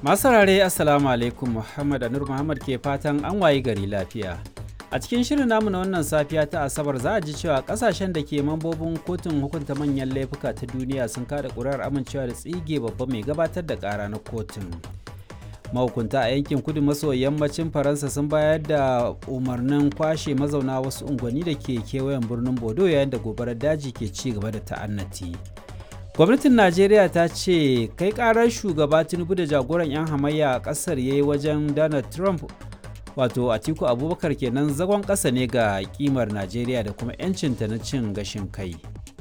Masu rare Assalamu alaikum Muhammad Anur Muhammad ke fatan an wayi gari lafiya. A cikin shirin namu na wannan safiya ta Asabar za a ji cewa kasashen da ke mambobin kotun hukunta manyan laifuka ta duniya sun kada ƙuri'ar amincewa da tsige babba mai gabatar da ƙara na kotun. Mahukunta a yankin kudu maso yammacin Faransa sun bayar da umarnin kwashe mazauna wasu unguwanni da ke kewayen birnin Bodo yayin da gobarar daji ke ci gaba da ta'annati. gwamnatin najeriya ta ce kai karar shugaba tinubu da jagoran 'yan hamayya a kasar ya yi wajen donald trump wato atiku abubakar kenan zagon ƙasa ne ga kimar najeriya da kuma 'yancinta na cin gashin kai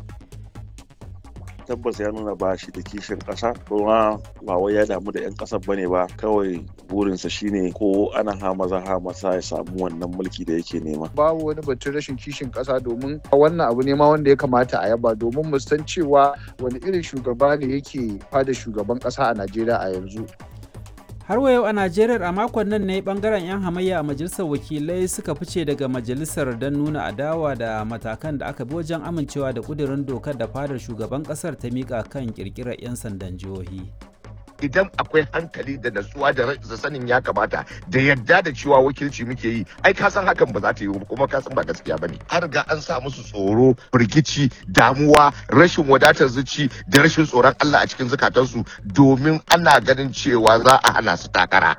tabbas ya nuna ba shi da kishin ƙasa kuma ba wai ya damu da 'yan ƙasar bane ba kawai burinsa shine ko ana hamaza hamasa ya samu wannan mulki da yake nema babu wani batun rashin kishin ƙasa domin wannan abu ne ma wanda ya kamata a yaba domin mu san cewa wani irin shugaba ne yake fada shugaban ƙasa a najeriya a yanzu har wa yau a najeriya a makon nan ne bangaren 'yan hamayya a majalisar wakilai suka fice daga majalisar don nuna adawa da matakan da aka bi wajen amincewa da kudirin dokar da fadar shugaban kasar ta mika kan kirkirar 'yan sandan jihohi idan akwai hankali da natsuwa da sanin ya kamata da yadda da cewa wakilci muke yi ai ka san hakan ba za ta yi kuma ka san ba gaskiya bane an riga an sa musu tsoro firgici damuwa rashin wadatar zuci da rashin tsoron Allah a cikin zukatansu domin ana ganin cewa za a hana su takara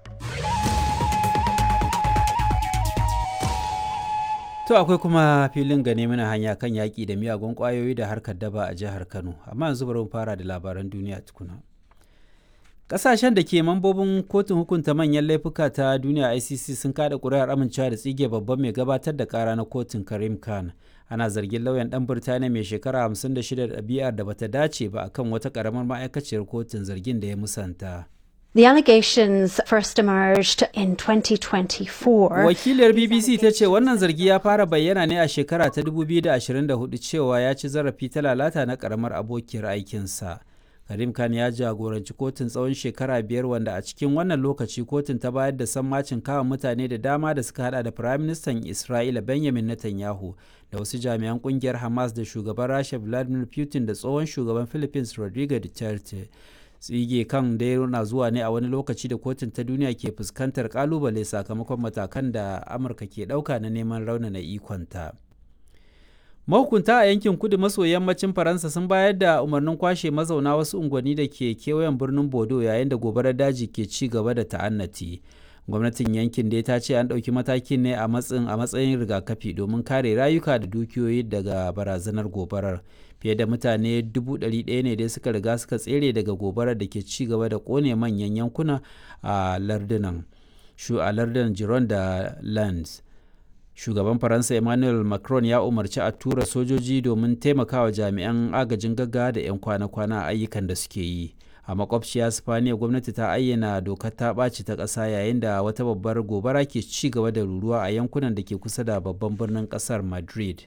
To akwai kuma filin gane mana hanya kan yaƙi da miyagun ƙwayoyi da harkar daba a jihar Kano, amma yanzu bari mu fara da labaran duniya tukuna. Ƙasashen da ke mambobin kotun hukunta manyan laifuka ta duniya ICC sun kada ƙuri'ar amincewa da tsige babban mai gabatar da ƙara na kotun Karim Khan. Ana zargin lauyan ɗan Birtaniya mai shekara 56 da ɗabi'ar da bata dace ba akan wata ƙaramar ma'aikaciyar kotun zargin da ya musanta. The allegations first emerged in 2024. Wakiliyar BBC ta ce wannan zargi ya fara bayyana ne a shekara ta 2024 cewa ya ci zarafi ta lalata na ƙaramar abokiyar aikinsa. Karim Khan ya jagoranci kotun tsawon shekara biyar wanda a cikin wannan lokaci kotun ta bayar da sammacin kama mutane da dama da suka hada da Firaministan Isra'ila Benjamin Netanyahu da wasu jami'an kungiyar Hamas da shugaban Rasha Vladimir Putin da tsohon shugaban Philippines Rodrigo Duterte. Tsige kan dai na zuwa ne a wani lokaci da kotun ta duniya ke fuskantar kalubale sakamakon matakan da Amurka ke ɗauka na neman raunana ikonta. mahukunta a yankin kudu maso yammacin faransa sun bayar da umarnin kwashe mazauna wasu unguwanni da ke kewayen birnin bodo yayin da gobarar daji ke ci gaba da ta'annati gwamnatin yankin dai ta ce an ɗauki matakin ne a matsayin a matsayin rigakafi domin kare rayuka da dukiyoyi daga barazanar gobarar fiye da mutane dubu ɗari ɗaya ne dai suka riga suka tsere daga gobarar da ke ci gaba da ƙone manyan yankuna a lardunan shu a lardunan giron da lands shugaban faransa emmanuel macron ya umarci a tura sojoji domin taimakawa jami'an agajin gaggawa da 'yan kwana-kwana a ayyukan da suke yi a makwabciya spaniya gwamnati ta ayyana dokar ta ɓaci ta ƙasa yayin da wata babbar gobara ke ci gaba da ruruwa a yankunan da ke kusa da babban birnin ƙasar madrid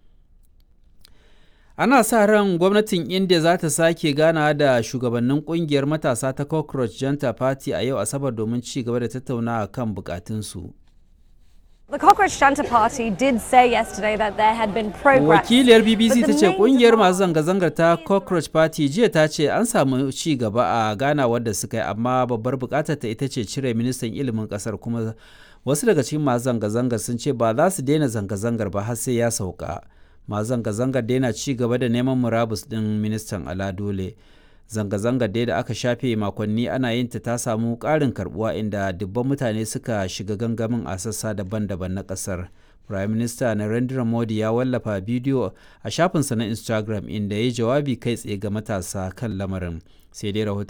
ana sa ran gwamnatin india za ta sake gana da shugabannin kungiyar matasa ta cockroach janta party a yau asabar domin ci gaba da tattaunawa kan bukatunsu The Cockroach Junta Party did say yesterday that there had been progress. Wakiliyar BBC ta ce kungiyar masu zanga-zangar ta Cockroach Party jiya ta ce an samu ci gaba a ganawar da suka yi amma babbar bukatar ta ita ce cire ministan ilimin kasar kuma wasu daga cikin masu zanga-zangar sun ce ba za su daina zanga-zangar ba har sai ya sauka. Masu zanga-zangar daina ci gaba da neman murabus din ministan Ala Dole. zanga-zangar dai da aka shafe makonni ana yin ta ta samu ƙarin karbuwa inda dubban mutane suka shiga gangamin a sassa daban-daban na ƙasar. Prime Minister Narendra Modi ya wallafa bidiyo a shafinsa na Instagram inda ya yi jawabi kai tsaye ga matasa kan lamarin. Sai dai rahoton